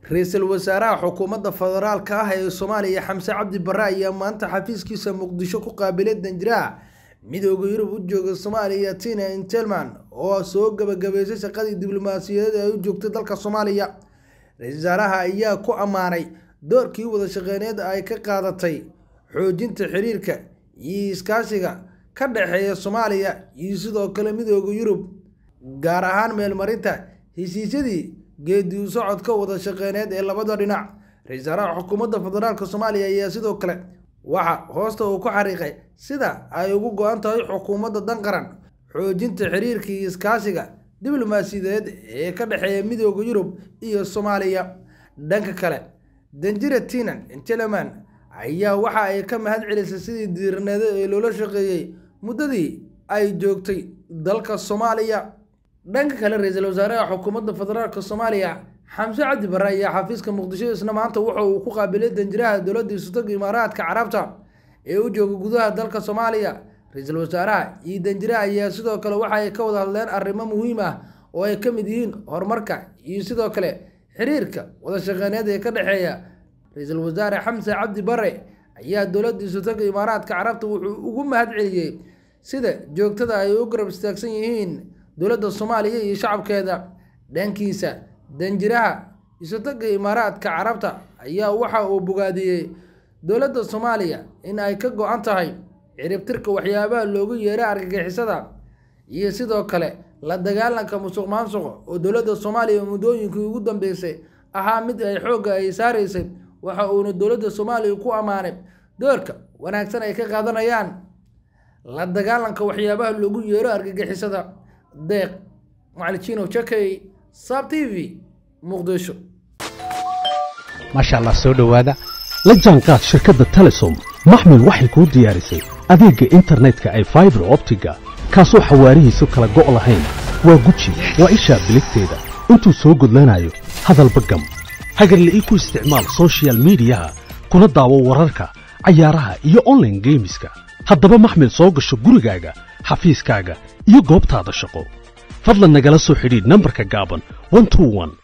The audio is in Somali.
ra-iisul wasaaraha xukuumadda federaalka ah ee soomaaliya xamse cabdi barre ayaa maanta xafiiskiisa muqdisho ku qaabilay danjiraha midooda yurub u jooga soomaaliya tina intelman oo soo gabagabeysay shaqadii diblomaasiyadeed ee u joogtay dalka soomaaliya ra-isul wasaaraha ayaa ku ammaanay doorkii wada shaqeyneed ay ka qaadatay xoojinta xiriirka iyo iskaashiga ka dhexeeya soomaaliya iyo sidoo kale midooda yurub gaar ahaan meelmarinta heshiisyadii geedi u socodka wada shaqeyneed ee labada dhinac ra-isul wasaaraha xukuumadda federaalk soomaaliya ayaa sidoo kale waxa hoosta uu ku xariiqay sida ay ugu go-an tahay xukuumadda dan qaran xoojinta xiriirka iyo iskaashiga diblomaasiyadeed ee ka dhexeeya midooda yurub iyo soomaaliya dhanka kale danjira tinan inteleman ayaa waxa ay ka mahad celisay sidii diirneeda ee loola shaqeeyey muddadii ay joogtay dalka soomaaliya dhanka kale ra-iisul wasaaraha xukuumadda federaalk soomaaliya xamse cabdi barre ayaa xafiiska muqdisho isna maanta wuxa uu ku qaabilay danjiraha dowladda isutoga imaaraadka carabta ee u jooga gudaha dalka soomaaliya ra-iisul wasaaraha iyo danjiraha ayaa sidoo kale waxa ay ka wada hadleen arrimo muhiim ah oo ay ka mid yihiin horumarka iyo sidoo kale xiriirka wada shaqeyneed ee ka dhexeeya ra-iisul wasaare xamse cabdi barre ayaa dowladda isutoga imaaraadka carabta wuxuu ugu mahad celiyey sida joogtada ay u garab istaagsan yihiin dowladda soomaaliya iyo shacabkeeda dhankiisa danjiraha isotoga imaaraadka carabta ayaa waxa uu bogaadiyey dowladda soomaaliya in ay ka go-an tahay ciribtirka waxyaabaha loogu yeeray argagixisada iyo sidoo kale la dagaalanka musuq maansuqa oo dowladda soomaaliya muddooyinkii ugu dambeysay ahaa mid ay xoogga ay saaraysay waxa uuna dowladda soomaaliya ku ammaanay doorka wanaagsan ay ka qaadanayaan la dagaalanka waxyaabaha loogu yeero argagixisada deeq macaliciino jakey sab t v muqdisho maasha allah soo dhowaada la jaanqaad shirkadda telesom maxmil waxay kuu diyaarisay adeegga internetka ay faibar optiga kaasoo xawaarihiisu kala go' lahayn waa guji waa ishaa biligteeda intuu soo gudlanayo hadalba gam hagarla'ii ku isticmaal sochial midiyaha kuna daawo wararka cayaaraha iyo onlaine geemiska haddaba maxmil soo gasho gurigaaga xafiiskaaga iyo goobtaada shaqo fadlan nagala soo xidhiidh nambarka gaaban